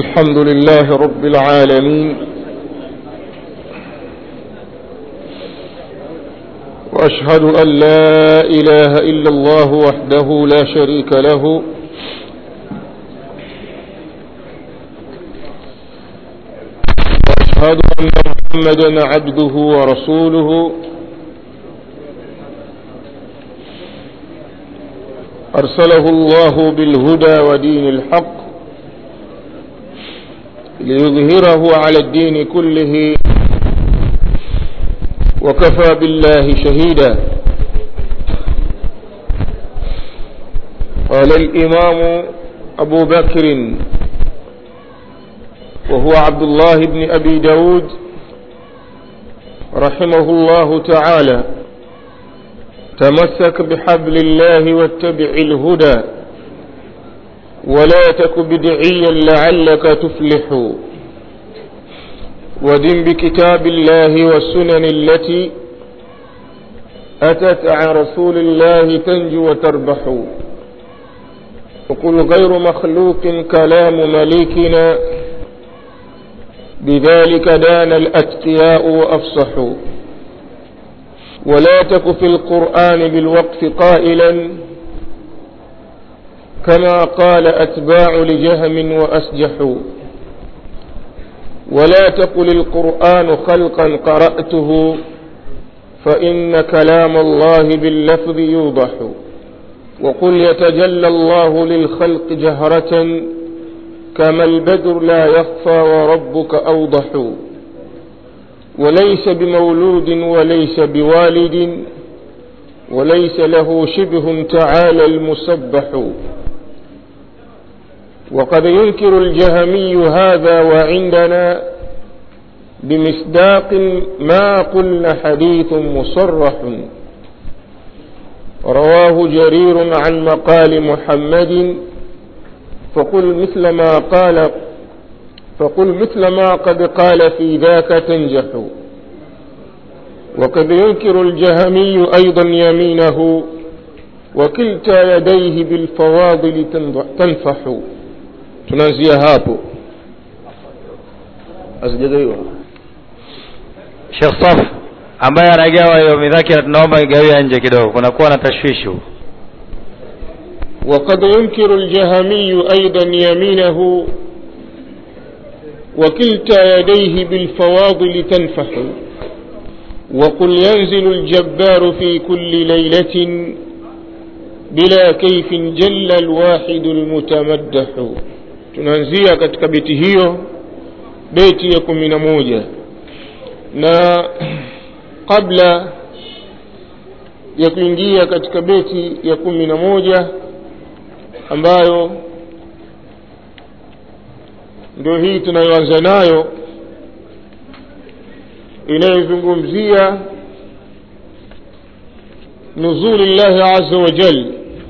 الحمد لله رب العالمين وأشهد أن لا إله إلا الله وحده لا شريك له وأشهد أن محمدا عبده ورسوله أرسله الله بالهدى ودين الحق ليظهره على الدين كله وكفى بالله شهيدا قال الإمام أبو بكر وهو عبد الله بن أبي داود رحمه الله تعالى تمسك بحبل الله واتبع الهدى ولا تك بدعيا لعلك تفلح ودن بكتاب الله والسنن التي أتت عن رسول الله تنجو وتربح وقل غير مخلوق كلام مليكنا بذلك دان الأتقياء وأفصحوا ولا تك في القرآن بالوقف قائلا كما قال أتباع لجهم وأسجحوا ولا تقل القرآن خلقا قرأته فإن كلام الله باللفظ يوضح وقل يتجلى الله للخلق جهرة كما البدر لا يخفى وربك أوضح وليس بمولود وليس بوالد وليس له شبه تعالى المسبح وقد ينكر الجهمي هذا وعندنا بمصداق ما قلنا حديث مصرح رواه جرير عن مقال محمد فقل مثل ما قال فقل مثل ما قد قال في ذاك تنجح وقد ينكر الجهمي أيضا يمينه وكلتا يديه بالفواضل تنفح tunaanzia hapo hazijagaiwa Sheikh Saf ambaye anagawa hiyo midhakira tunaomba igawia nje kidogo kunakuwa na tashwishi وقد ينكر الجهمي أيضا يمينه وكلتا يديه بالفواضل تنفح وقل ينزل الجبار في كل ليلة بلا كيف جل الواحد المتمدح tunaanzia katika beti hiyo beti ya kumi na moja na kabla ya kuingia katika beti ya kumi na moja ambayo ndio hii tunayoanza nayo inayozungumzia nuzuli llahi aza wajal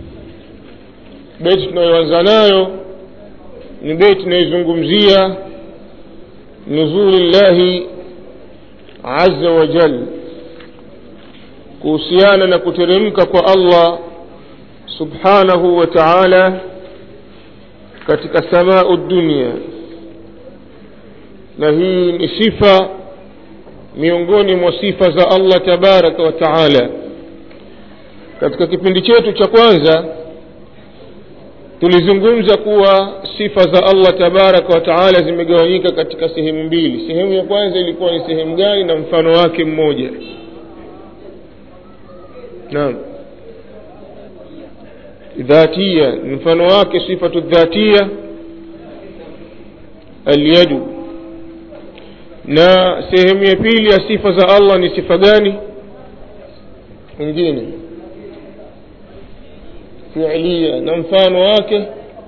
beti tunayoanza nayo ni beti inayozungumzia nuzuli llahi aza wajal kuhusiana na kuteremka kwa allah subhanahu wa taala katika samau dunia na hii ni sifa miongoni mwa sifa za allah tabaraka wa taala katika kipindi chetu cha kwanza tulizungumza kuwa sifa za allah tabaraka wa taala zimegawanyika katika sehemu mbili sehemu ya kwanza ilikuwa ni sehemu gani na mfano wake mmoja naam dhatia mfano wake sifatu dhatia alyadu na sehemu ya pili ya sifa za allah ni sifa gani mwingine fiilia na mfano wake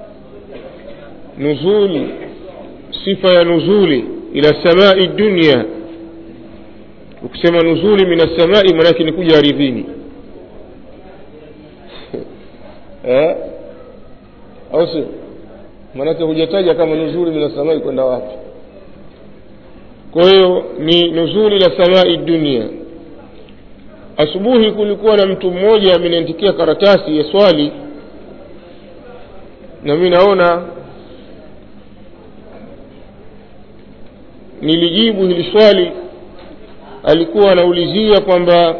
nuzuli sifa ya nuzuli ila samai dunia ukisema nuzuli min assamai manake ni kuja aridhini eh? au sio maanake hujataja kama nuzuli min assamai kwenda wapi kwa hiyo ni nuzuli la samai dunia asubuhi kulikuwa na mtu mmoja ameniandikia karatasi ya swali na mi naona nilijibu hili swali alikuwa anaulizia kwamba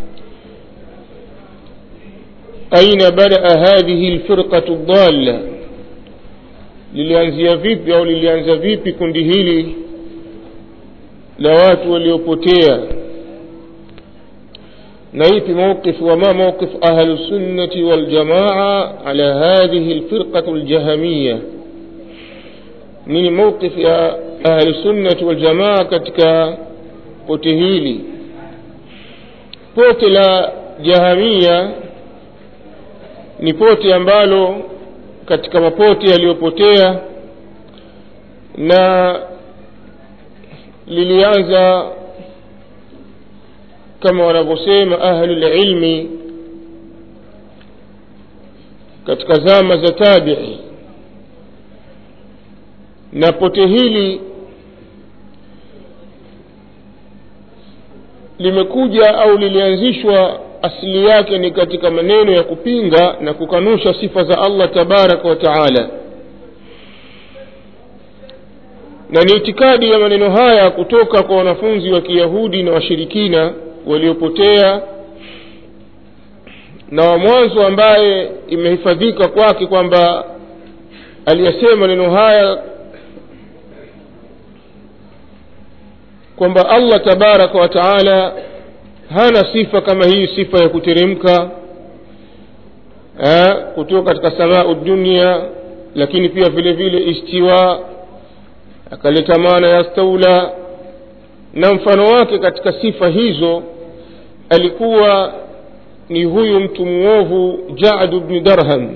aina badaa hadhihi lfirqatu dalla lilianzia vipi au lilianza vipi kundi hili la watu waliopotea na ipi mawqif wama mawqif ahlu sunnati waljamaa ala hadhihi lfirqatu ljahamiya nini mawqif ya ahlu sunnati waljamaa katika pote hili pote la jahamia ni pote ambalo katika mapote yaliyopotea na lilianza kama wanavyosema ahlulilmi katika zama za tabii na pote hili limekuja au lilianzishwa asili yake ni katika maneno ya kupinga na kukanusha sifa za allah tabaraka wa taala na ni itikadi ya maneno haya kutoka kwa wanafunzi wa kiyahudi na washirikina waliopotea na wa mwanzo ambaye imehifadhika kwake kwamba aliyasema maneno haya kwamba allah tabaraka wa taala hana sifa kama hii sifa ya kuteremka kutoka katika samau dunia lakini pia vile vile istiwa akaleta maana ya staula na mfano wake katika sifa hizo alikuwa ni huyu mtu mwovu jadu bni darham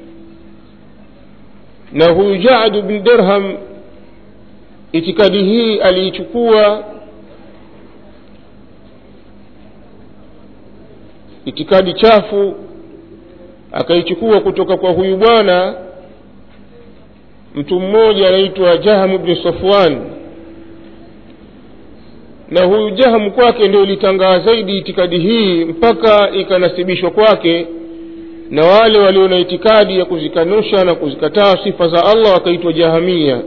na huyu jadu bni dirham itikadi hii aliichukua itikadi chafu akaichukua kutoka kwa huyu bwana mtu mmoja anaitwa jahamu bni safwan na huyu jahamu kwake ndio ilitangaa zaidi itikadi hii mpaka ikanasibishwa kwake na wale walio na itikadi ya kuzikanusha na kuzikataa sifa za allah wakaitwa jahamia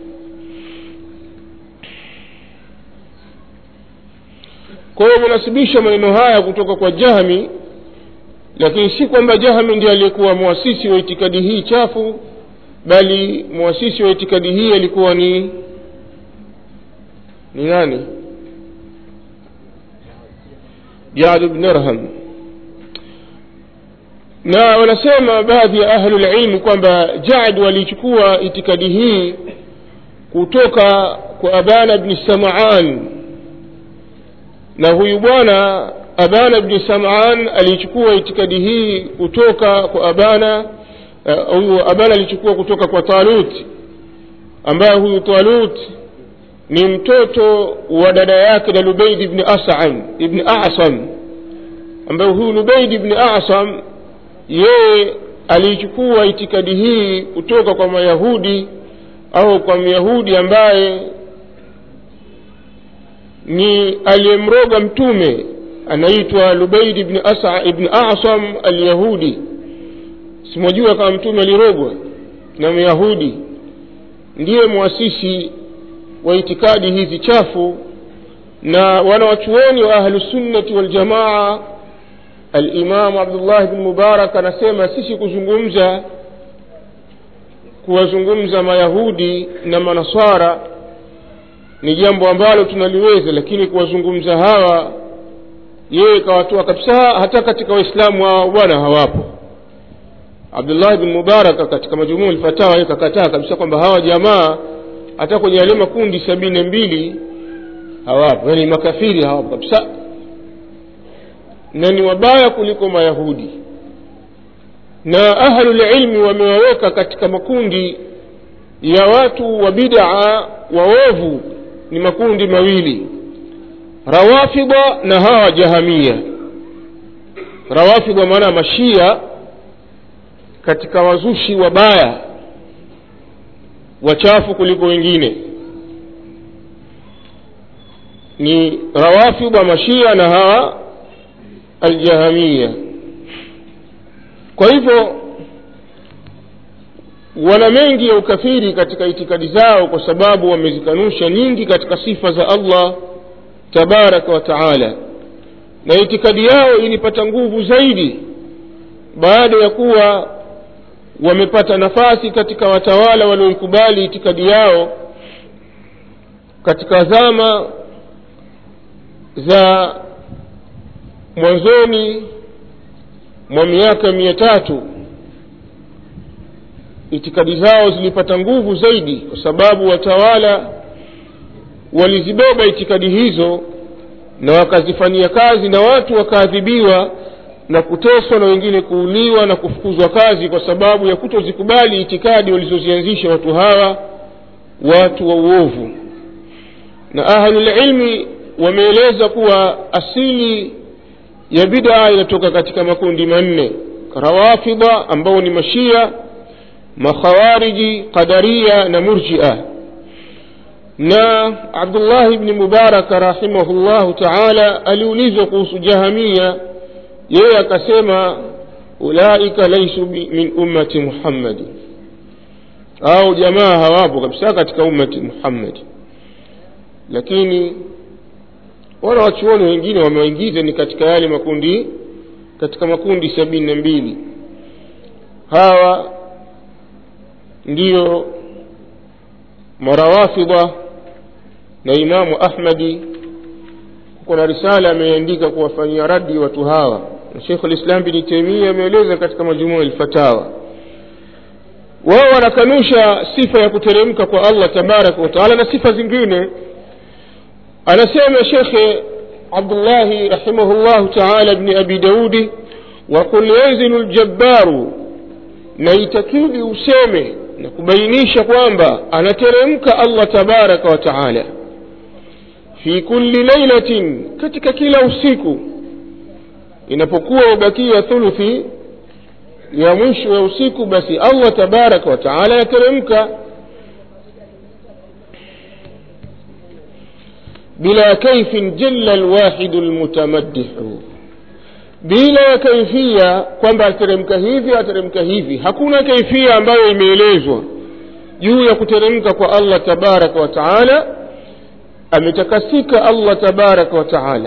kwa hiyo wamenasibisha maneno haya kutoka kwa jahmi lakini si kwamba jahmi ndiye aliyekuwa mwasisi wa itikadi hii chafu bali mwasisi wa itikadi hii alikuwa ni ni nani jad bn irham na wanasema baadhi ya ahlulilmi kwamba jad walichukua itikadi hii kutoka kwa abana bni samaan na huyu bwana abana bni samaan alichukua itikadi hii kutoka kwa abana huyu uh, abana alichukua kutoka kwa talut ambaye huyu talut ni mtoto wa dada yake na lubeid ibni asam ibni asam ambaye huyu lubeid ibni asam yeye aliichukua itikadi hii kutoka kwa mayahudi au kwa myahudi ambaye ni aliyemroga mtume anaitwa lubeid ibni asa ibni asam alyahudi simwajua kama mtume alirogwa na myahudi ndiye mwasisi wa itikadi hizi chafu na wanawachuoni wa ahlusunnati waljamaa alimamu abdullah bni mubarak anasema sisi kuzungumza kuwazungumza mayahudi na manasara ni jambo ambalo tunaliweza lakini kuwazungumza hawa yeye kawatoa kabisa hata katika waislamu hao bwana hawapo abdullahi bin mubaraka katika majumuu lfatawa yeye kakataa kabisa kwamba hawa jamaa hata kwenye yale makundi sabini na mbili hawapo yaani makafiri hawapo kabisa na ni wabaya kuliko mayahudi na ahlulilmi wamewaweka katika makundi ya watu wa bidaa waovu ni makundi mawili rawafida na hawa jahamia rawafida maana mashia katika wazushi wabaya wachafu kuliko wengine ni rawafida mashia na hawa aljahamia kwa hivyo wana mengi ya ukafiri katika itikadi zao kwa sababu wamezikanusha nyingi katika sifa za allah tabaraka wa taala na itikadi yao ilipata nguvu zaidi baada ya kuwa wamepata nafasi katika watawala walioikubali itikadi yao katika zama za mwanzoni mwa miaka mia tatu itikadi zao zilipata nguvu zaidi kwa sababu watawala walizibeba itikadi hizo na wakazifanyia kazi na watu wakaadhibiwa na kuteswa na wengine kuuliwa na kufukuzwa kazi kwa sababu ya kutozikubali itikadi walizozianzisha watu hawa watu wa uovu na ahlulilmi wameeleza kuwa asili ya bidaa inatoka katika makundi manne rawafidha ambao ni mashia makhawariji qadaria na murjia na abdullahi bni mubaraka rahimahullahu taala aliulizwa kuhusu jahamia yeye akasema ulaika laisu min ummati muhammadi au jamaa hawapo kabisa katika ummati muhammadi lakini wala wachuoni wengine wamewaingiza ni katika yale makundi katika makundi sabini na mbili hawa ndiyo marawafidha na imamu ahmadi kuna risala ameandika kuwafanyia radi watu hawa na shekhu lislam bini taimia ameeleza katika majumua lfatawa wao wanakanusha sifa ya kuteremka kwa allah tabaraka wataala na sifa zingine anasema shekhe abdullahi rahimahullahu taala bni abi daudi waqul yanzilu ljabbaru na itakidi useme na kubainisha kwamba anateremka allah tabaraka wa taala fi kulli lailatin katika kila usiku inapokuwa ubakia thuluthi ya mwisho ya usiku basi allah tabaraka wa taala yateremka bila kaifin jalla lwahidu lmutamaddihu bila ya kaifia kwamba ateremka hivi ateremka hivi hakuna kaifia ambayo imeelezwa juu ya kuteremka kwa allah tabaraka wa taala ametakasika allah tabaraka wa taala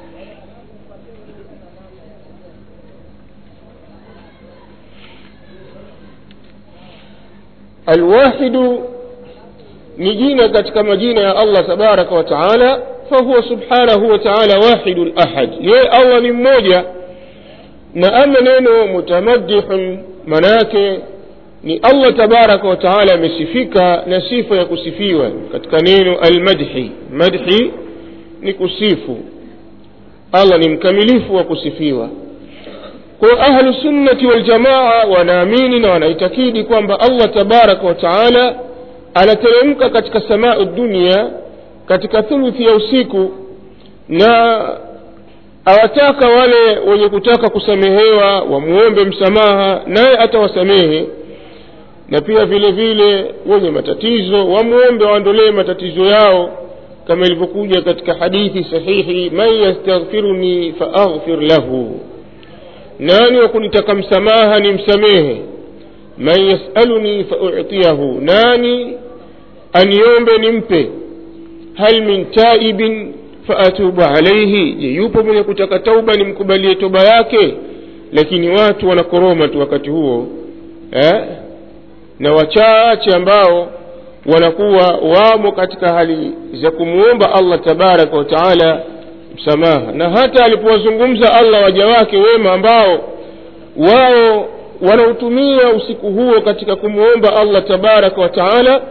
alwahidu ni jina katika majina ya allah tabaraka wa taala fahuwa subhanahu wa taala wahidu lahad yeye allah ni mmoja na ama neno mutamaddihun manake ni allah tabaraka wa taala amesifika na sifa ya kusifiwa katika neno almadhi madhi ni kusifu allah ni mkamilifu wa kusifiwa kwa ahlu sunnati waljamaa wanaamini na wanaitakidi kwamba allah tabaraka wa taala anateremka katika samau dunia katika thuluthi ya usiku na awataka wale wenye kutaka kusamehewa wamwombe msamaha naye atawasamehe na pia vile vile wenye matatizo wamwombe waondolee matatizo yao kama ilivyokuja katika hadithi sahihi man yastaghfiruni faaghfir lahu nani wa kunitaka msamaha ni msamehe man yasaluni fautiyahu nani aniombe nimpe hal min taibin faatubu alaihi je yupo mwenye kutaka tauba nimkubalie toba yake lakini watu wanakoroma tu wakati huo eh? na wachache ambao wanakuwa wamo katika hali za kumwomba allah tabaraka wa taala msamaha na hata alipowazungumza allah waja wake wema ambao wao wanautumia usiku huo katika kumwomba allah tabaraka wa taala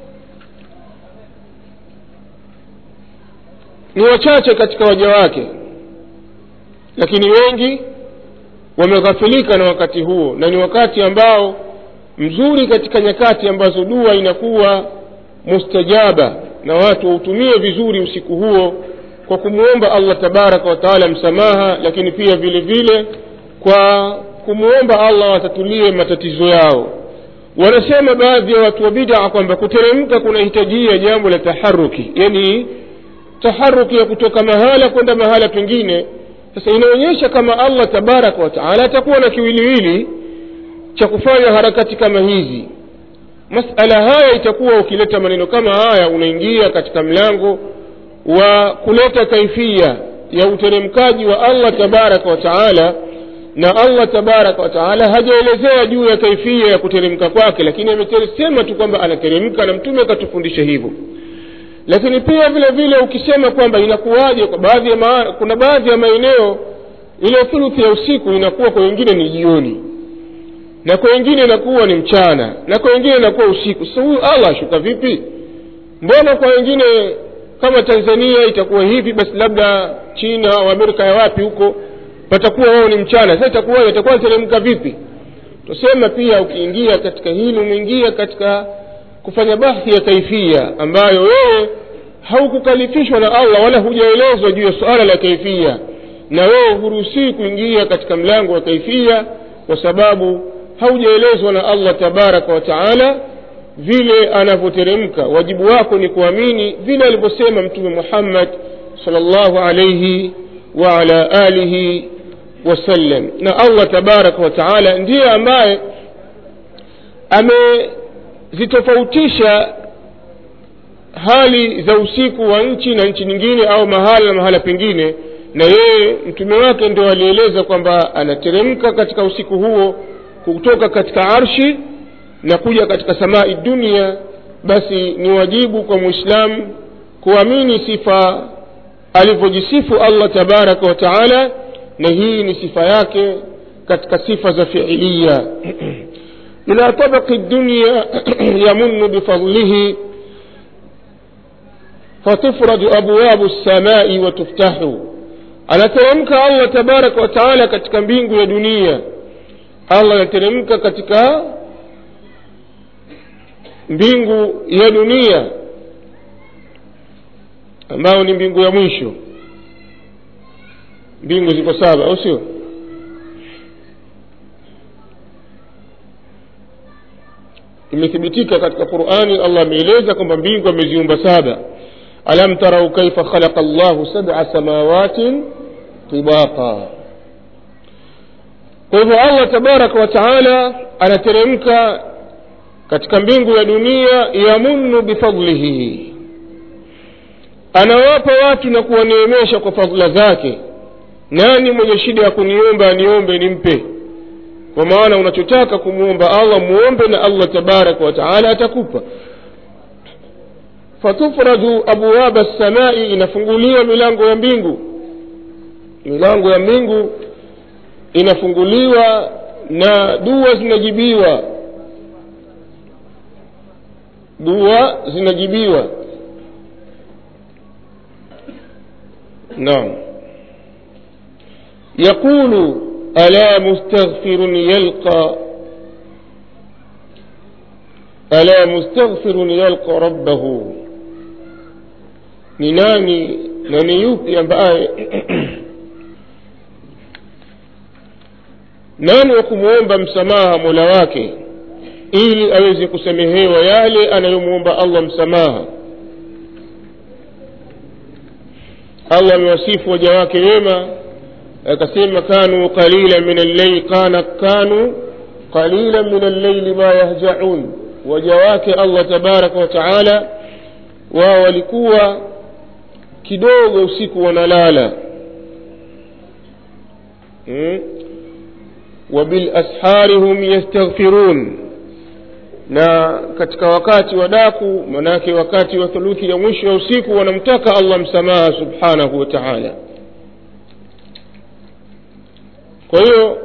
ni wachache katika waja wake lakini wengi wameghafilika na wakati huo na ni wakati ambao mzuri katika nyakati ambazo dua inakuwa mustajaba na watu wautumie vizuri usiku huo kwa kumwomba allah tabaraka wataala msamaha lakini pia vile vile kwa kumwomba allah watatulie matatizo yao wanasema baadhi ya watu wa bidaa kwamba kuteremka kunahitajia jambo la taharuki yani taharuki ya kutoka mahala kwenda mahala pengine sasa inaonyesha kama allah tabaraka wataala atakuwa na kiwiliwili cha kufanya harakati kama hizi masala haya itakuwa ukileta maneno kama haya unaingia katika mlango wa kuleta kaifia ya uteremkaji wa allah tabaraka wa taala na allah tabaraka wa taala hajaelezea juu ya kaifia ya kuteremka kwake lakini amesema tu kwamba anateremka na mtume akatufundisha hivyo lakini pia vile vile ukisema kwamba inakuwaje kwa baadhi ya maa, kuna baadhi ya maeneo ile thuluthi ya usiku inakuwa kwa wengine ni jioni na kwa wengine inakuwa ni mchana na kwa wengine inakuwa usiku sasa huyu allah ashuka vipi mbona kwa wengine kama tanzania itakuwa hivi basi labda china au amerika ya wapi huko patakuwa wao ni mchana sasa itakuwa itakuwa teremka vipi tusema pia ukiingia katika hili umeingia katika kufanya bahthi ya kaifia ambayo wewe haukukalifishwa na allah wala hujaelezwa juu ya suala la kaifia na wewe huruhusii kuingia katika mlango wa kaifia kwa sababu haujaelezwa na allah tabaraka wa taala vile anavyoteremka wajibu wako ni kuamini vile alivyosema mtume muhammad salllahu alaihi waala alihi wasallam na allah tabaraka wa taala ndiye ambaye amezitofautisha hali za usiku wa nchi na nchi nyingine au mahala na mahala pengine na yeye mtume wake ndio alieleza kwamba anateremka katika usiku huo kutoka katika arshi na kuja katika samai dunia basi ni wajibu kwa mwislamu kuamini sifa alivyojisifu allah tabaraka wa taala na hii ni sifa yake katika sifa za fiilia ila tabaqi dunya yamunu bifadlihi fatufraju abwabu lsamai watuftahu anateremka allah tabaraka wa taala katika mbingu ya dunia allah anateremka katika mbingu ya dunia ambayo ni mbingu ya mwisho mbingu ziko saba au sio imethibitika katika qurani allah ameeleza kwamba mbingu ameziumba saba alam tarau kaifa khalaqa llahu sab'a samawatin tibaqa kwa hivyo allah tabaraka wa taala anateremka katika mbingu ya dunia yamunnu bifadlihi anawapa watu na kuwaneemesha kwa fadhila zake nani mwenye shida ya kuniomba aniombe nimpe kwa maana unachotaka kumwomba allah muombe na allah tabaraka wa taala atakupa fatufraju abwaba lsamai inafunguliwa milango ya mbingu milango ya mbingu inafunguliwa na dua zinajibiwa dua zinajibiwa naam yaqulu ala mustaghfirun yalqa ala mustaghfirun yalqa rabbahu ni nani na ni yupi ambaye nani wa kumwomba msamaha mola wake ili aweze kusamehewa yale anayomwomba allah msamaha allah amewasifu waja wake wema akasema kanu qalila min allaili kana kanu qalila min allaili ma yahjaun waja wake allah tabaraka wa taala wao walikuwa kidogo usiku wanalala hmm? wabilashari hum yastaghfirun na katika wakati wa daku manake wakati wa thuluthi ya mwisho ya usiku wanamtaka allah msamaha subhanahu wa taala kwa hiyo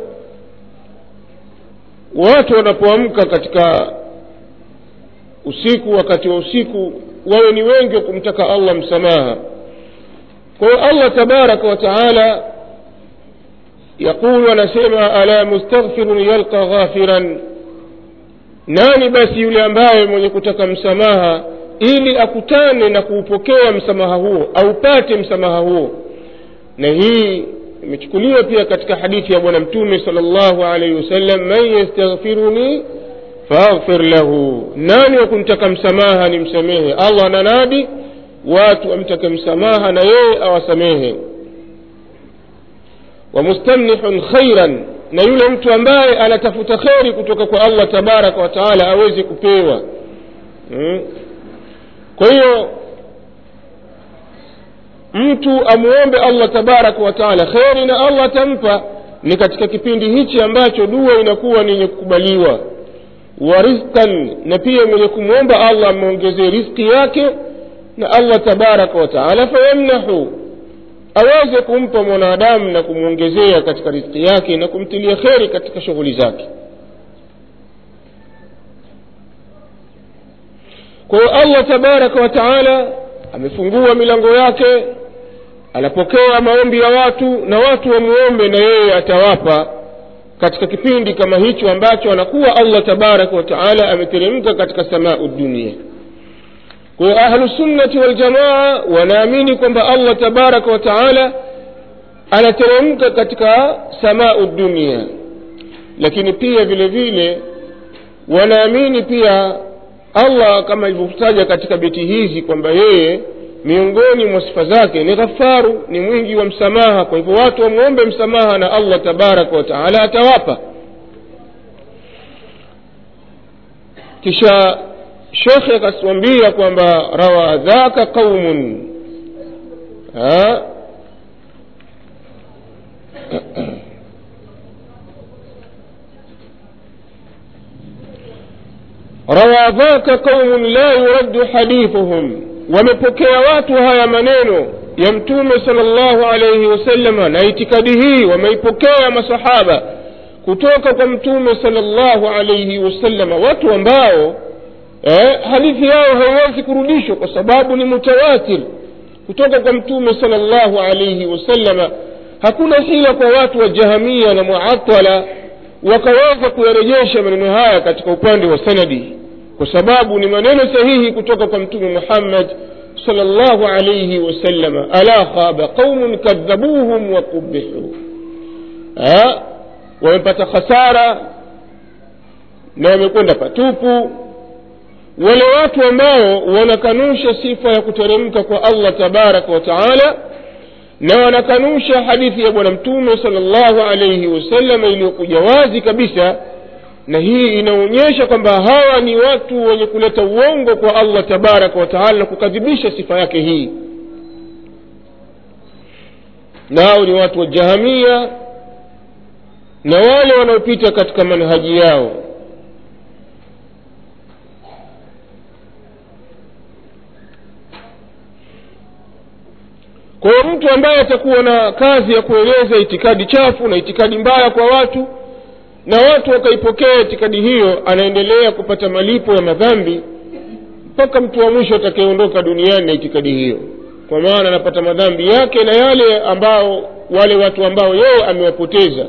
watu wanapoamka katika usiku wakati wa usiku wawe ni wengi wa kumtaka allah msamaha kwa hiyo allah tabaraka wa taala yaqulu anasema ala mustaghfirun yalqa ghafiran nani basi yule ambaye mwenye kutaka msamaha ili akutane na kuupokea msamaha huo aupate msamaha huo na hii imechukuliwa pia katika hadithi ya bwana mtume sala llahu alaihi wasallam man yastaghfiruni faghfir lahu nani wa kumtaka msamaha ni msamehe allah ananadi watu wamtake msamaha na yeye awasamehe wamustamnihun khairan na yule mtu ambaye anatafuta kheri kutoka kwa allah tabaraka wataala aweze kupewa mm. kwa hiyo mtu amuombe allah tabaraka wa taala kheri na allah atampa ni katika kipindi hichi ambacho dua inakuwa ni yenye kukubaliwa wa rizqan na pia mwenye kumwomba allah amwongezee rizki yake na allah tabaraka wa taala fayamnahu aweze kumpa mwanadamu na kumwongezea katika riziki yake na kumtilia kheri katika shughuli zake kwa hiyo allah tabaraka wa taala amefungua milango yake anapokea maombi ya watu na watu wamuombe na yeye atawapa katika kipindi kama hicho ambacho anakuwa allah tabaraka wa taala ameteremka katika samau dunia kwa hiyo ahlusunnati waljamaa wanaamini kwamba allah tabaraka wa taala anateremka katika samau dunia lakini pia vile vile wanaamini pia allah kama ilivyotaja katika beti hizi kwamba yeye miongoni mwa sifa zake ni ghafaru ni mwingi wa msamaha kwa hivyo watu wamwombe msamaha na allah tabaraka wa taala atawapa kisha shekhe akatuambia kwamba rawa dhaka qaumun ha? rawa dhaka qaumun la yuraddu hadithuhum wamepokea watu haya maneno ya mtume sala llahu alaihi wasalama na itikadi hii wameipokea masahaba kutoka kwa mtume sala llahu alaihi wasalama watu ambao eh, hadithi yao haiwezi kurudishwa kwa sababu ni mutawatir kutoka kwa mtume sala llahu alaihi wasallama hakuna hila kwa watu wa jahamia na muatala wakaweza kuyarejesha maneno haya katika upande wa sanadi kwa sababu ni maneno sahihi kutoka kwa mtume muhammad sala llahu alaihi wasallama ala khaba qaumun kadhabuhum waqubihu wamepata khasara na wamekwenda patupu wale watu ambao wanakanusha sifa ya kuteremka kwa allah tabaraka wa taala na wanakanusha hadithi ya bwana mtume sala llahu alaihi wasallam iliyokuja wazi kabisa na hii inaonyesha kwamba hawa ni watu wenye kuleta uongo kwa allah tabaraka wa taala na kukadhibisha sifa yake hii nao ni watu wa jahamia na wale wanaopita katika manhaji yao kwa hiyo mtu ambaye atakuwa na kazi ya kueleza itikadi chafu na itikadi mbaya kwa watu na watu wakaipokea itikadi hiyo anaendelea kupata malipo ya madhambi mpaka mtu wa mwisho atakayeondoka duniani na itikadi hiyo kwa maana anapata madhambi yake na yale ambao wale watu ambao yeye amewapoteza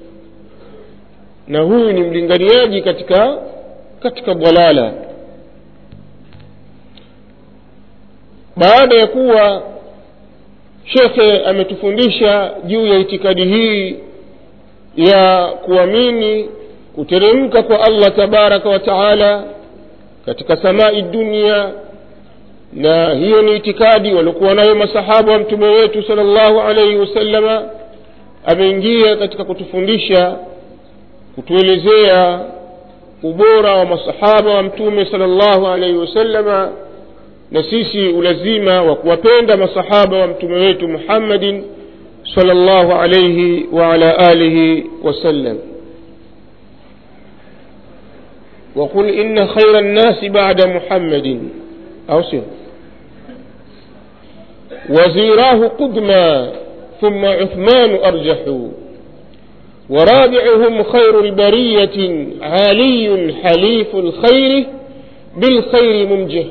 na huyu ni mlinganiaji katika katika dhalala baada ya kuwa shekhe ametufundisha juu ya itikadi hii ya kuamini kuteremka kwa allah tabaraka wa taala katika samai dunia na hiyo ni itikadi waliokuwa nayo masahaba wa mtume wetu sala llahu alaihi wasallama ameingia katika kutufundisha kutuelezea ubora wa masahaba wa mtume sala llahu alaihi wasallama na sisi ulazima wa kuwapenda masahaba wa mtume wetu muhammadin صلى الله عليه وعلى آله وسلم وقل إن خير الناس بعد محمد أو سر وزيراه قدما ثم عثمان أرجح ورابعهم خير البرية عالي حليف الخير بالخير منجح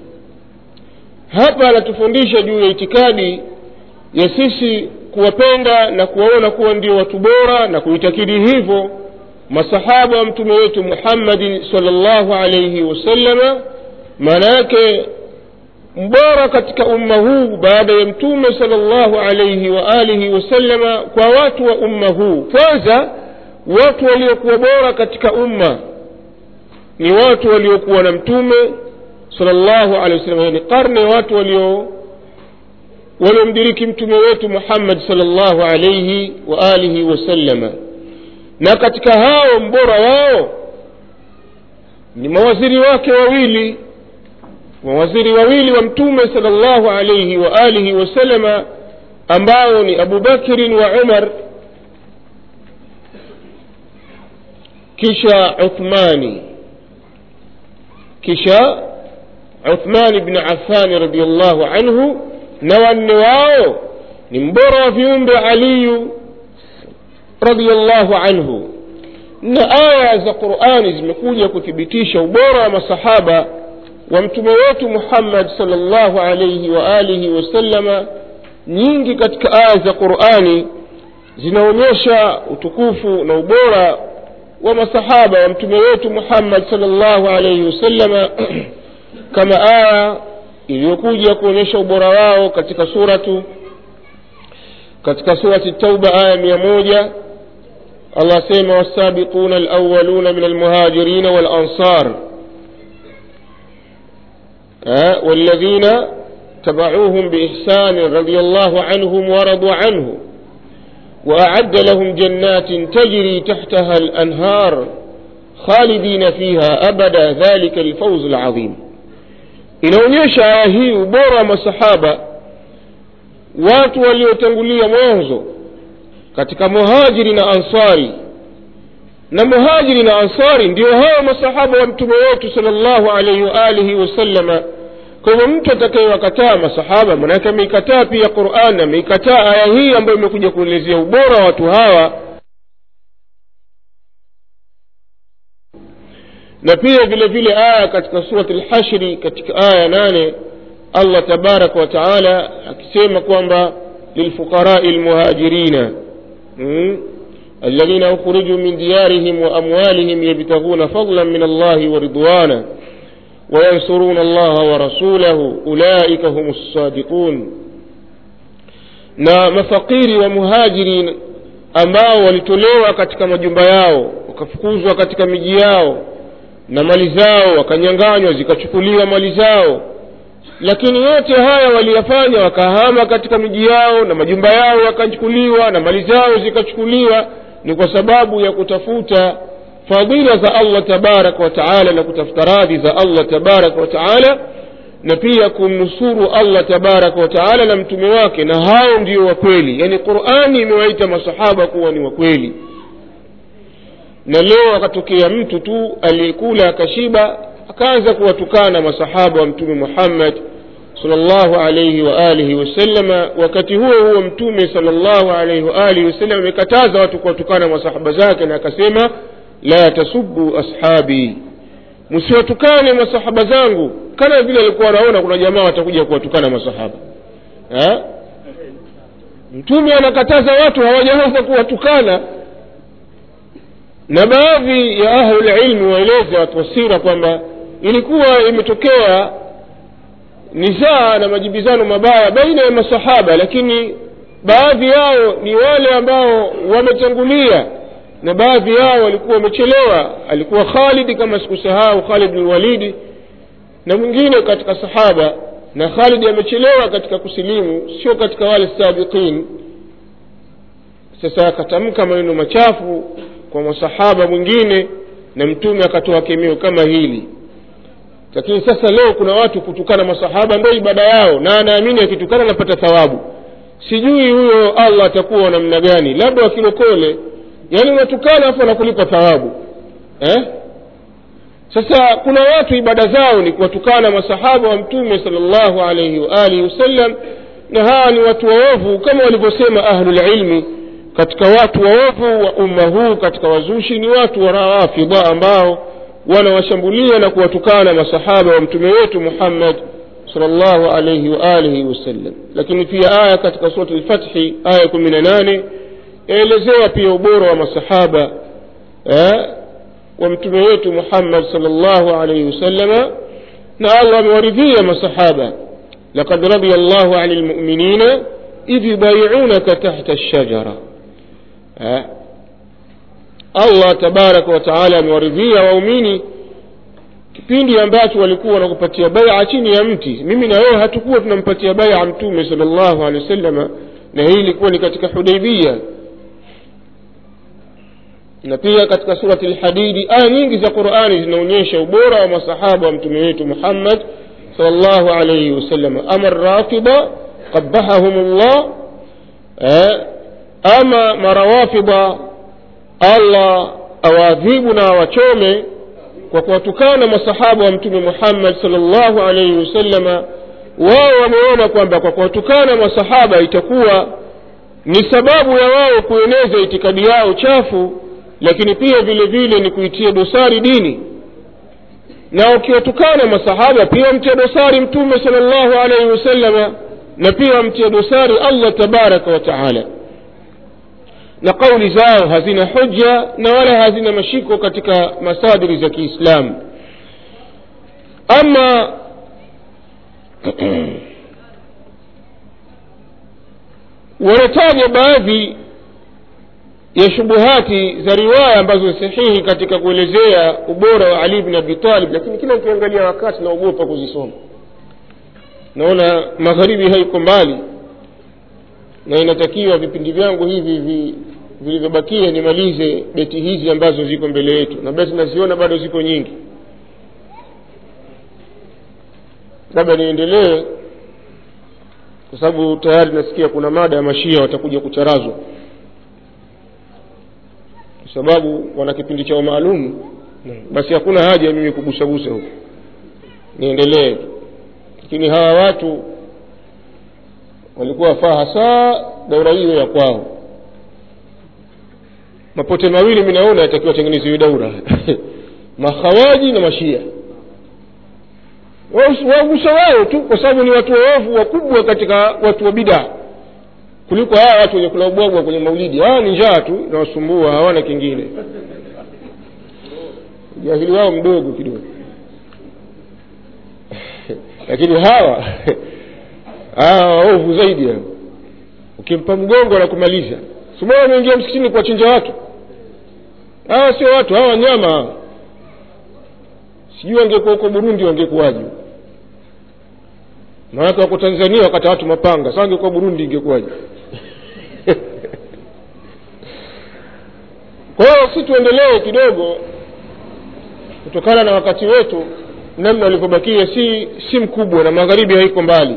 hapa anatufundisha juu ya itikadi ya sisi kuwapenda na kuwaona kuwa ndio watu bora na kuitakidi hivyo masahaba wa mtume wetu muhammadin salllahu alaihi wasallama maana yake mbora katika umma huu baada ya mtume salllahu alaihi wa alihi wasallama kwa watu wa umma huu kwanza watu waliokuwa bora katika umma ni watu waliokuwa na mtume salllahu alehi wasallam yani karne watu walio waliomdiriki mtume wetu muhammad salllahu alaihi wa alihi wasallama na katika hao mbora wao ni mawaziri wake wawili mawaziri wawili wa mtume sala llahu alaihi wa alihi wasalama ambao ni abu bakrin wa umar kisha uthmani kisha uthmani bni afani radiallahu anhu na wanne wao ni mbora wa viumbe aliyu radiallahu anhu na aya za qurani zimekuja kuthibitisha ubora wa masahaba wa mtume wetu muhammad salllahu alaihi wa alihi wasallama nyingi katika aya za qurani zinaonyesha utukufu na ubora wa masahaba wa mtume wetu muhammad salllahu alaihi wasallama kama aya iliyokuja kuonyesha ubora wao katika suratu katika surati tauba aya mia moja allah asema wasabiquna alawaluna min almuhajirina walansar والذين تبعوهم بإحسان رضي الله عنهم ورضوا عنه وأعد لهم جنات تجري تحتها الأنهار خالدين فيها أبدا ذلك الفوز العظيم inaonyesha aya hii ubora wa masahaba watu waliotangulia mwanzo katika muhajiri na ansari na muhajiri na ansari ndio hao masahaba wa mtume wetu sala llahu alaihi waalihi wasallama kwa hivyo mtu atakayewakataa masahaba manake ameikataa pia quran ameikataa aya hii ambayo imekuja kuelezea ubora wa watu hawa na pia vile vile aya katika surati lhashri katika aya nane allah tabaraka wataala akisema kwamba lilfuqarai lmuhajirina mm? الذين أخرجوا من ديارهم وأموالهم يبتغون فضلا من الله ورضوانا وينصرون الله ورسوله أولئك هم الصادقون na mafakiri wa muhajiri ambao walitolewa katika majumba yao wakafukuzwa katika miji yao na mali zao wakanyanganywa zikachukuliwa mali zao lakini yote haya waliyafanya wakahama katika miji yao na majumba yao yakachukuliwa na mali zao zikachukuliwa ni kwa sababu ya kutafuta fadhila za allah tabaraka wa taala na kutafuta radhi za allah tabaraka wa taala na pia kumnusuru allah tabaraka wa taala na mtume wake na hao ndio wakweli yaani qurani imewaita masahaba kuwa ni wakweli na leo akatokea mtu tu aliyekula akashiba akaanza kuwatukana masahaba wa mtume muhammad salllahu alaihi waalihi wasallama wakati huo huo mtume salllahu alaihi waalihi wasallam amekataza watu kuwatukana masahaba zake na akasema la tasubu ashabi msiwatukane masahaba zangu kana vile alikuwa anaona kuna jamaa watakuja kuwatukana masahaba ha? mtume anakataza watu hawajaanza kuwatukana na baadhi ya ahlulilmi waeleza watu wasira kwamba ilikuwa imetokea nizaa na majibizano mabaya baina ya masahaba lakini baadhi yao ni wale ambao wametangulia na baadhi yao walikuwa wamechelewa alikuwa khalidi kama sikusahau khalid bn walidi na mwingine katika sahaba na khalidi amechelewa katika kusilimu sio katika wale sabiqin sasa akatamka maneno machafu kwa masahaba mwingine na mtume akatoa kemeo kama hili lakini sasa leo kuna watu kutukana masahaba ndo ibada yao na anaamini akitukana anapata thawabu sijui huyo allah atakuwa namna gani labda wakilokole yaani unatukana afu anakulipa thawabu eh? sasa kuna watu ibada zao ni kuwatukana masahaba wa mtume salllahu alaihi waalihi wasallam na hawa ni watu waovu kama walivyosema ahlulilmi katika watu waovu wa umma huu katika wazushi ni watu wa rawafidha ambao wanawashambulia na kuwatukana masahaba wa mtume wetu muhammad salllahu alaihi waalihi wasallam lakini pia aya katika surati lfathi aya kumi na nane yaelezea pia ubora wa masahaba eh, wa mtume wetu muhammad salllahu alaihi wasallama na allah amewaridhia masahaba لقد رضي الله عن المؤمنين إذ يبايعونك تحت الشجرة أه؟ allah tabaraka wataala amewaridhia waumini kipindi ambacho walikuwa wanakupatia baia chini ya mti mimi na wewe hatukuwa tunampatia baia mtume sal llahu alehi wasalama na hii ilikuwa ni katika hudaibia na pia katika surati lhadidi aya nyingi za qurani zinaonyesha ubora wa masahaba wa mtume wetu muhammad salllahu alaihi wasallam ama rafida qabahahum llah eh, ama marawafida allah awaadhibu na awachome kwa kuwatukana masahaba wa mtume muhammad salllahu alaihi wasallama wao wameona kwamba kwa kuwatukana masahaba itakuwa ni sababu ya wao kueneza itikadi yao chafu lakini pia vile vile ni kuitia dosari dini na ukiwatukana masahaba pia mtia dosari mtume sala llahu alaihi wasallama na pia mtia dosari allah tabaraka wa taala na kauli zao hazina hoja na wala hazina mashiko katika masadiri za kiislamu ama wanataja baadhi ya shubuhati za riwaya ambazo ni sahihi katika kuelezea ubora wa ali bin abi talib lakini kila nikiangalia wakati naogopa kuzisoma naona magharibi haiko mbali na inatakiwa vipindi vyangu hivi vi vilivyobakia nimalize beti hizi ambazo ziko mbele yetu na beti naziona bado ziko nyingi labda niendelee kwa sababu tayari nasikia kuna mada ya mashia watakuja kucharazwa kwa sababu wana kipindi chao maalum basi hakuna haja ya mimi kugusagusa huko niendelee lakini hawa watu walikuwa wafaa hasa daura hiyo ya kwao mapote mawili mi naona yatakiwa tengeneziwe daura makhawaji na mashia wagusa wao tu kwa sababu ni watu waovu wakubwa katika watu wa bidaa kuliko hawa watu wenye kula ubwabwa kwenye maulidi hawa ni njaa tu inawasumbua hawana kingine ujahili wao mdogo kidogo lakini hawa hawa waovu zaidi hao ukimpa mgongo anakumaliza sumao ameingia msikitini kuwachinja watu hawa sio watu hawa wanyama hawa sijui wangekuwa huko burundi wangekuwaje maanake wako tanzania wakata watu mapanga sa wangekuwa burundi ingekuwaje kwa hiyo si tuendelee kidogo kutokana na wakati wetu namna ulivyobakia si si mkubwa na magharibi haiko mbali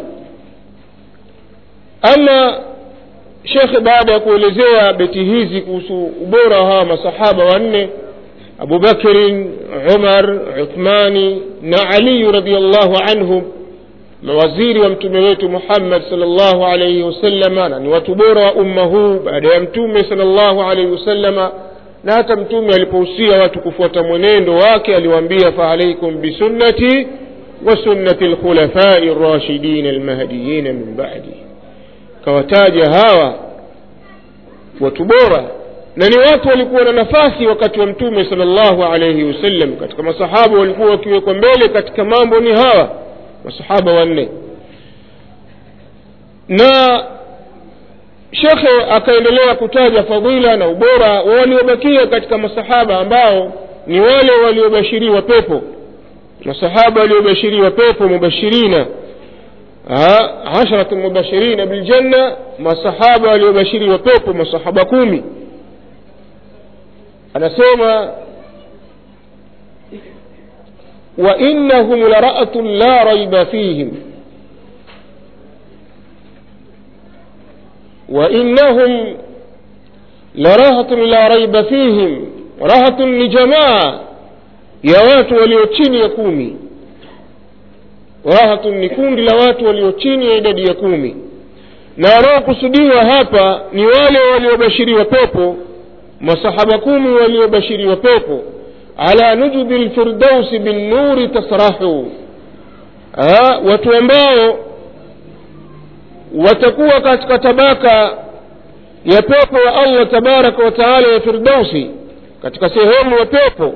ama shekhe baada ya kuelezea beti hizi kuhusu ubora wa hawa masahaba wanne abubakrin umar uthmani na aliyu radiallahu anhum mawaziri wa mtume wetu muhammad salllahu alaihi wasalama na ni watu bora wa umma huu baada ya mtume salllahu alaihi wasallama na hata mtume alipohusia watu kufuata mwenendo wake aliwaambia faalaikum bisunnati wa sunnati lkhulafai rashidin almahdiyina min badi kawataja hawa watu bora na ni watu walikuwa na nafasi wakati wa mtume sala llahu alaihi wasallam katika masahaba walikuwa wakiwekwa mbele katika mambo ni hawa masahaba wanne na shekhe akaendelea kutaja fadhila na ubora wa waliobakia katika masahaba ambao ni wale waliobashiriwa pepo masahaba waliobashiriwa pepo mubashirina asharatu mubashirina biljanna masahaba waliobashiriwa pepo masahaba kumi anasema وإنهم لرأة لا ريب فيهم وإنهم لرهة لا ريب فيهم رهة لجماعة ya watu walio chini ya kumi rahatun ni kundi la watu walio chini ya idadi ya kumi na wanaokusudiwa hapa ni wale waliobashiriwa pepo masahaba kumi waliobashiriwa pepo ala nujubi lfirdausi binnuri tasrahu ha, watu ambao watakuwa katika tabaka ya pepo ya allah tabaraka wa taala ya firdausi katika sehemu ya pepo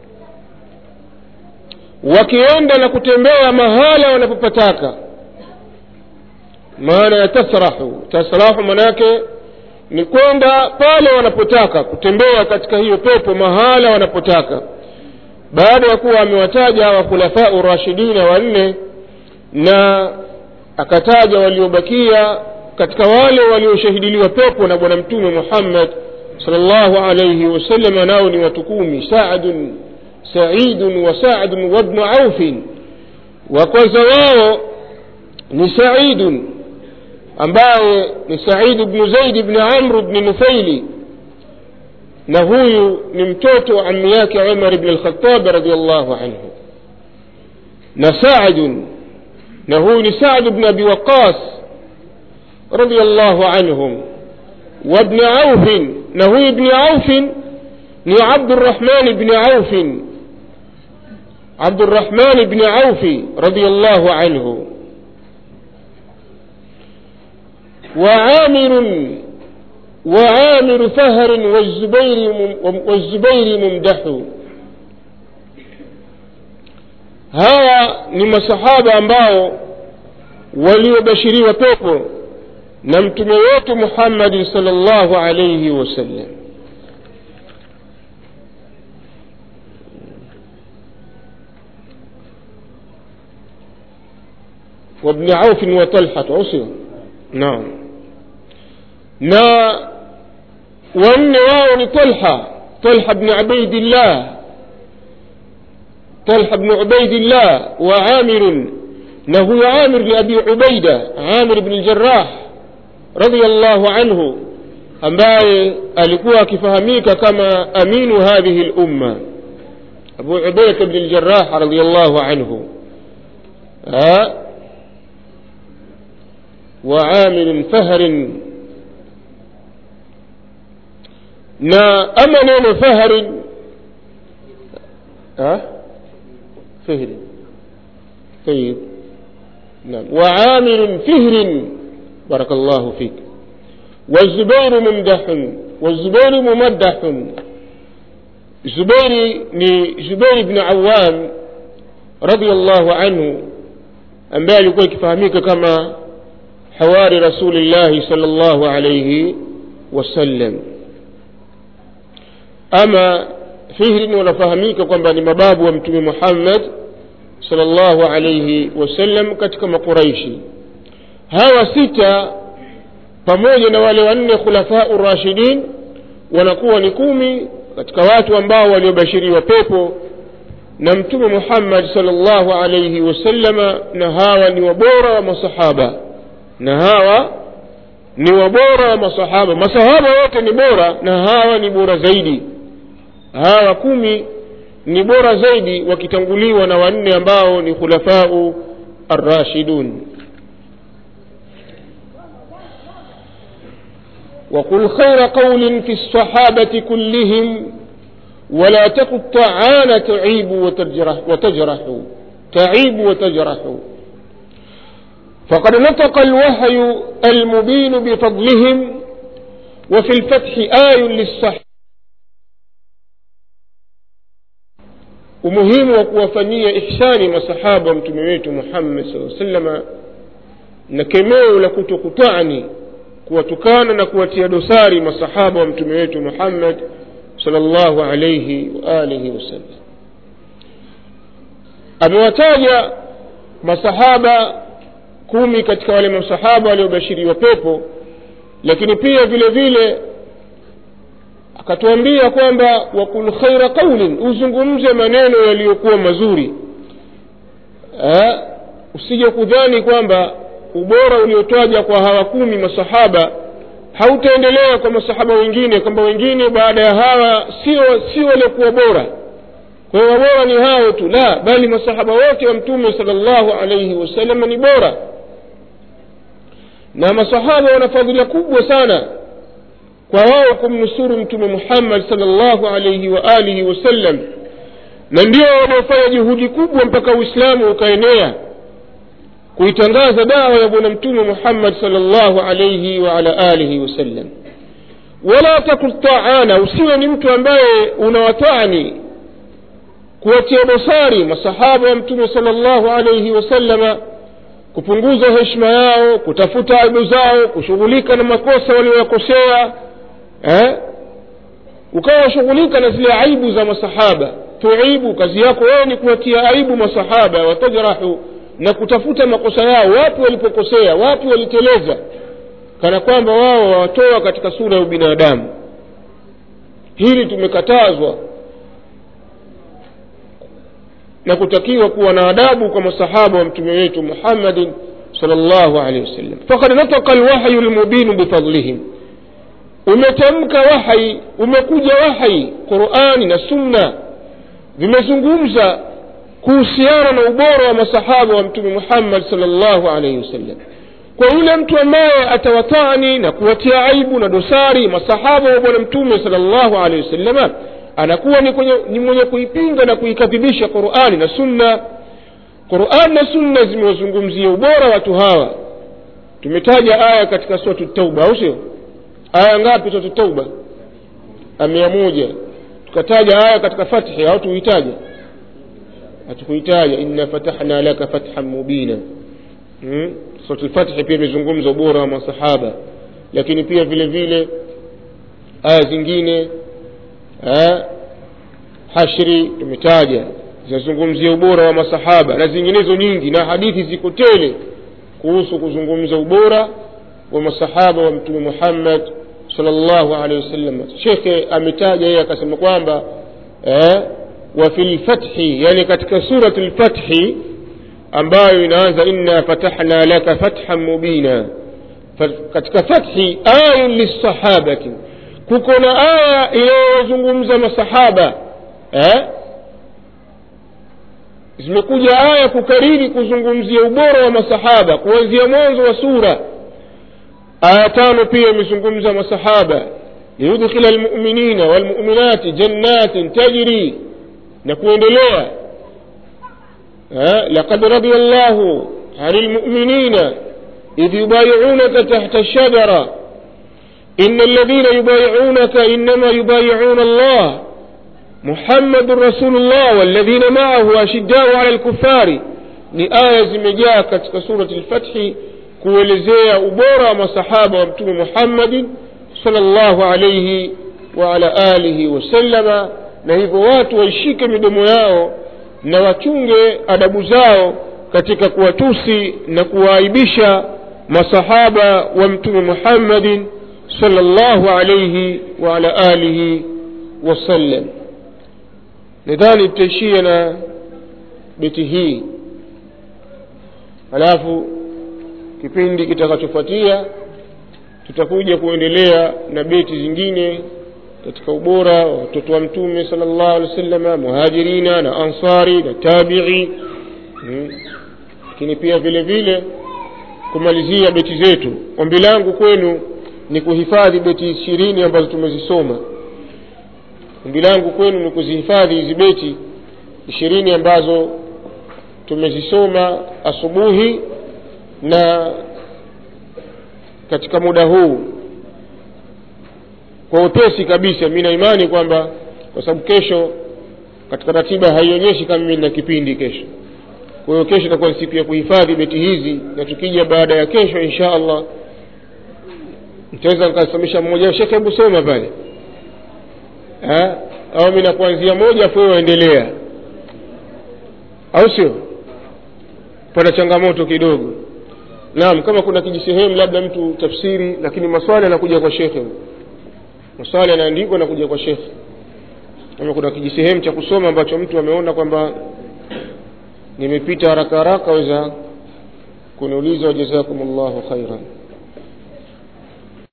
wakienda na kutembea mahala wanapopataka maana ya tasrahu tasrahu manake ni kwenda pale wanapotaka kutembea katika hiyo pepo mahala wanapotaka baada ya kuwa amewataja hawa khulafau rashidina wanne na akataja waliobakia katika wale walioshahidiliwa pepo na bwana mtume muhammad salllahu alaihi wasallam nao ni watu kumi saadun saidun wa sadun wabnu aufin wa kwanza wao ni saidun ambaye ni said bnu zaid bni amr bni nufaili na huyu ni mtoto wa ammi yake umar bni lkhatabi radiallahu anhu na saadun na huyu ni saad bni abi waqas radiallahu anhum وابن عوف نهو ابن عوف ni عبد الرحمن بن عوف عبد الرحمن بن عوف رضي الله عنه وعامر وعامر فهر والزبير والزبير ممدح hawa ni masahaba ambao waliobashiriwa pepo na mtume wetu muhammadin salllahu alaihi wasallam وابن عوف وطلحة عصر نعم نا وأن واو طلحة طلحة بن عبيد الله طلحة بن عبيد الله وعامر نهو عامر لأبي عبيدة عامر بن الجراح رضي الله عنه ambaye alikuwa akifahamika kama aminu hadhihi lumma abu ubaida bni ljarah radiallahu anhu وعامل فهر na ama neno fahari فهر طيب نعم وعامل فهر بارك الله فيك والزبير ممدح والزبير ممدح زبير زبير بن عوام رضي الله عنه ambaye alikuwa ikifahamika kama hawari rasulillahi sal llahu alaihi wasallam ama fihrin wanafahamika kwamba ni mababu wa mtume muhammad sal llahu alaihi wasallam katika maquraishi hawa sita pamoja na wale wanne khulafau rashidin wanakuwa ni kumi katika watu ambao waliobashiriwa pepo na mtume muhammad salllahu alaihi wasallama na hawa ni wabora wa masahaba na hawa ni wabora wa masahaba masahaba wote ni bora na hawa ni bora zaidi hawa kumi ni bora zaidi wakitanguliwa na wanne ambao ni khulafau arrashidun وقل خير قول في الصحابة كلهم ولا تقل طعان تعيب وتجرح, وتجرح تعيب وتجرح فقد نطق الوحي المبين بفضلهم وفي الفتح آي للصح umuhimu wa kuwafanyia ihsani masahaba mtume wetu muhammad saa salama na kemeo la kutokutani kuwatukana na kuwatia dosari masahaba wa mtume wetu muhammad sal llahu alaihi waalihi wasallam amewataja masahaba kumi katika wale masahaba waliobashiriwa pepo lakini pia vile vile akatuambia kwamba wakul khaira qaulin uzungumze maneno yaliyokuwa mazuri ha? usije kudhani kwamba ubora uliotaja kwa hawa kumi masahaba hautaendelea kwa masahaba wengine kwamba wengine baada ya hawa sio sio waliokuwa bora kwa hiyo wabora ni hao tu la bali masahaba wote wa mtume sala llahu alaihi wasallam ni bora na masahaba wana fadhila kubwa sana kwa wao kumnusuru mtume muhammad sala llahu alaihi waalihi wasallam na ndio wanaofanya juhudi kubwa mpaka uislamu ukaenea kuitangaza dawa ya bwana mtume muhammad sal llahu alaihi waala alihi wasallam wala takul taana usiwe ni mtu ambaye unawatani kuwatia dosari masahaba wa mtume sal llahu alaihi wasallama kupunguza heshima yao kutafuta aibu zao kushughulika na makosa walioyakosea eh? ukawashughulika na zile aibu za masahaba tuibu kazi yako wewe ni kuwatia aibu masahaba watajrahu na kutafuta makosa yao wapi walipokosea wapi waliteleza kana kwamba wao wawatoa katika sura ya ubinadamu hili tumekatazwa na kutakiwa kuwa na adabu kwa masahaba wa mtume wetu muhammadin salllahu alehi wasallam fakad nataka lwahyu lmubinu bifadlihim umetamka wahai umekuja wahai qurani na sunna vimezungumza kuhusiana na ubora wa masahaba wa mtume muhammad salllahu alaihi wasallam kwa yule mtu ambaye atawatani na kuwatia aibu na dosari masahaba wa bwana mtume salllahu alehi wasallama anakuwa ni, kwenye, ni mwenye kuipinga na kuikadhibisha qurani na sunna qurani na sunna zimewazungumzia ubora watu hawa tumetaja aya katika suratu tauba au sio aya ngapi suratu tauba mia moja tukataja aya katika fathi au tuitaja hatukuitaja inna fatahna laka fathan mubina hmm? suratu lfathi pia imezungumza ubora wa masahaba lakini pia vile vile aya zingine ha? hashri tumetaja zinazungumzia ubora wa masahaba na zinginezo nyingi na hadithi ziko tele kuhusu kuzungumza ubora wa masahaba wa mtume muhammad salllahu alehi wasallam shekhe ametaja yeye akasema kwamba eh, wa fi lfathi yani katika surat lfathi ambayo inaanza inna fatahna laka fathan mubina katika fathi ayun lissahabati kuko na aya inayozungumza masahaba eh? zimekuja aya kukariri kuzungumzia ubora wa masahaba kuanzia mwanzo wa sura aya tano pia imezungumza masahaba liyudkhila lmuminina walmuminati jannatin tajri na kuendelea laqad radia llahu ani lmuminina idh yubayiunaka tahta lshajara إن الذين يبايعونك إنما يبايعون الله محمد رسول الله والذين معه أشداء على الكفار ni aya zimejaa katika surati lfathi kuelezea ubora wa masahaba wa mtume muhammadin salllahu alaihi waala alihi wasallama na hivyo watu waishike midomo yao na wachunge adabu zao katika kuwatusi na kuwaaibisha masahaba wa mtume muhammadin صلى الله عليه وعلى آله وسلم nadhani tutaishia na beti hii halafu kipindi kitakachofuatia tutakuja kuendelea na beti zingine katika ubora wa watoto wa mtume sala llahu alehi wa sallama muhajirina na ansari na tabii lakini hmm. pia vile vile kumalizia beti zetu ombi langu kwenu ni kuhifadhi beti ishirini ambazo tumezisoma ombi langu kwenu ni kuzihifadhi hizi beti ishirini ambazo tumezisoma asubuhi na katika muda huu kwa upesi kabisa mi na imani kwamba kwa sababu kesho katika ratiba haionyeshi kama mimi na kipindi kesho kwa hiyo kesho itakuwa ni siku ya kuhifadhi beti hizi na tukija baada ya kesho insha allah nitaweza nikasimamisha mmoja shekhe hebu soma pale ha? au mi nakuanzia moja afu waendelea au sio pana changamoto kidogo naam kama kuna kijisehemu labda mtu tafsiri lakini maswali yanakuja kwa shekhe maswali yanaandikwa nakuja kwa shekhe kama kuna kijisehemu cha kusoma ambacho mtu ameona kwamba nimepita haraka haraka weza kuniuliza wajazakum llahu khairan